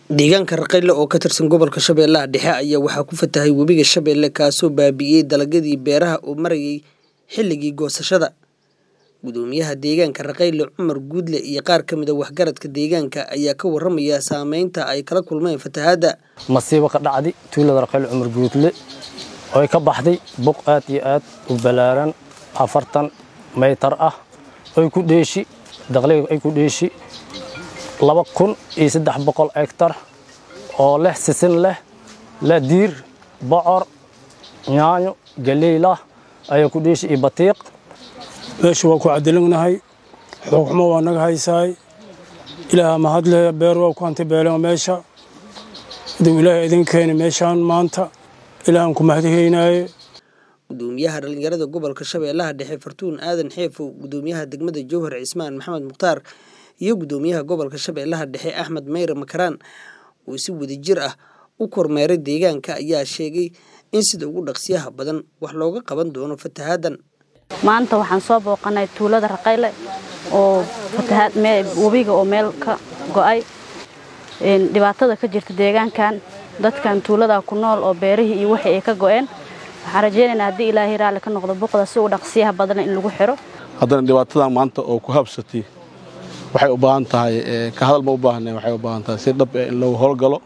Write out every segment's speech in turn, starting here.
deegaanka raqayle oo ka tirsan gobolka shabeellaha dhexe ayaa waxaa ku fatahay webiga shabeelle kaasoo baabi'iyey dalagyadii beeraha oo marayay xilligii goosashada gudoomiyaha deegaanka raqayle cumar guudle iyo qaar ka mid a waxgaradka deegaanka ayaa ka waramaya saameynta ay kala kulmeen fatahaadda masiibo ka dhacday tuulada raqayle cumar guudle oo ay ka baxday buq aad iyo aad u ballaaran afartan maytar ah oy ku dheeshi daqliga ay ku dheeshi laba kun iyo saddex boqol hektar oo leh sisin leh leh diir bocor yaanyo galeylah ayaa ku dheeshi iyo batiiq meesha waa ku cadilagnahay xoogxumo waa naga haysaay ilaaha mahadle beer waa ku hantibeelen meesha haduu ilaahay idin keeni meeshaan maanta ilaahan ku mahadhaynaaye gudoomiyaha dhallinyarada gobolka shabeellaha dhexe fartuun aadan xeefow gudoomiyaha degmada jowhar cismaan maxamed mukhtaar iyo gudoomiyaha gobolka shabeellaha dhexe axmed meyre makaraan oo si wadajir ah u kormeeray deegaanka ayaa sheegay in sida ugu dhaqsiyaha badan wax looga qaban doono fatahaaddan maanta waxaan soo booqanay tuulada raqayle oo webiga oo meel ka go'ay dhibaatada ka jirta deegaankan dadkan tuulada ku nool oo beerihii iyo wixii ay ka go'een waxaan rajaynaynaa haddii ilaahay raalli ka noqdo buqda si uu dhaqsiyaha badan in lagu xiro haddana dhibaatadan maanta oo ku habsatay waxay u baahan tahay ka hadal ma u baahnayn waxay u baahan tahay si dhab eh in lagu howlgalo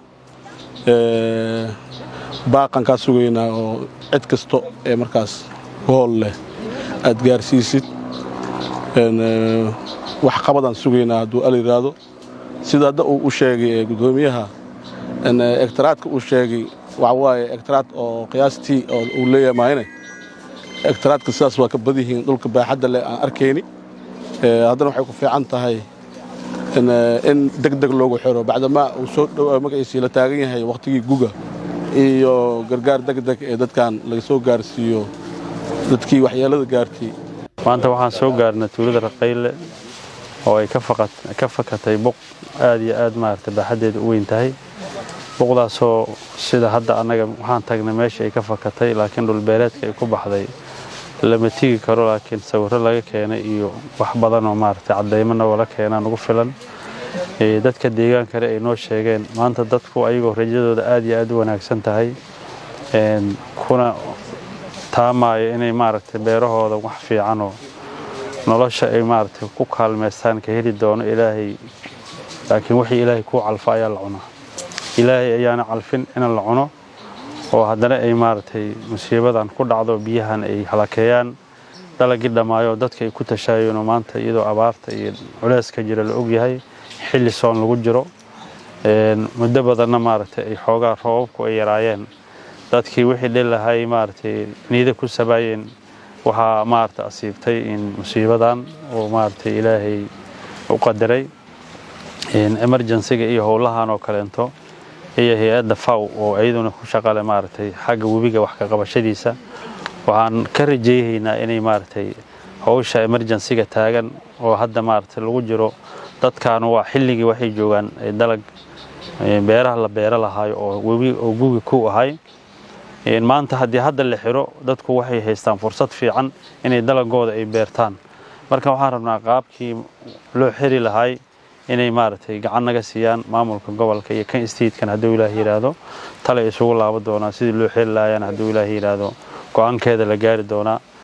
baaqan kaa sugaynaa oo cid kasto ee markaas ku hool leh aad gaarsiisid wax qabadaan sugaynaa hadduu al yidhaahdo sida hadda uu u sheegay gudoomiyaha ektaraadka uu sheegay waxa waaye ektaraad oo qiyaastii oo uu leeyahay maayne ektaraadka sidaas waa ka badyihiin dhulka baaxadda leh aan arkayni haddana waxay ku fiican tahay in deg deg loogu xiro bacdamaa uu soo dhowaa magaciisii la taagan yahay wakhtigii guga iyo gargaar deg deg ee dadkan laga soo gaarsiiyo dadkii waxyeelada gaartay maanta waxaan soo gaarnay tuulada raqayle oo ay ka fakatay buq aad iyo aad maarata baaxaddeeda u weyn tahay buqdaasoo sida hadda annaga waxaan tagnay meesha ay ka fakatay laakiin dhulbeereedka ay ku baxday lama tigi karo laakiin sawirro laga keenay iyo wax badanoo maarata caddaymana wala keenaan ugu filan dadka deegaankale ay noo sheegeen maanta dadku ayagoo rajadooda aad iyo aad u wanaagsan tahay kuna taamaayo inay maaragtay beerahooda wax fiicanoo nolosha ay maaragtay ku kaalmaystaan ka heli doono ilaahay laakiin wixii ilaahay kuu calfa ayaa la cunaa ilaahay ayaana calfin in la cuno oo haddana ay maaragtay musiibadan ku dhacdo biyahan ay halakeeyaan dalagii dhammaayo dadka ay ku tashaayeenoo maanta iyadoo abaarta iyo culeyska jira la ogyahay xilli soon lagu jiro muddo badanna maaragtay ay xoogaa roobabku ay yaraayeen dadkii wixii dhilahay maaragtay niida ku sabaayeen waxaa maaragtay asiibtay in musiibadan oo maaragtay ilaahay u qadaray emergensiga iyo howlahan oo kaleento iyo hay-adda faw oo iyaduna ku shaqale maaragtay xagga webiga wax ka qabashadiisa waxaan ka rajayhaynaa inay maaragtay howsha emergensiga taagan oo hadda maaragtay lagu jiro dadkan waa xilligii waxay joogaan dalag beeraha la beero lahaayo oo webi oo gugi ku ahay maanta haddii hadda la xiro dadku waxay haystaan fursad fiican inay dalagooda ay beertaan marka waxaan rabnaa qaabkii loo xiri lahay inay maaragtay gacan naga siiyaan maamulka gobolka iyo kan statekan hadduu ilaah yidhaahdo tale isugu laabo doonaa sidii loo xiri lahayaan hadduu ilaah yidhaahdo go-aankeeda la gaari doonaa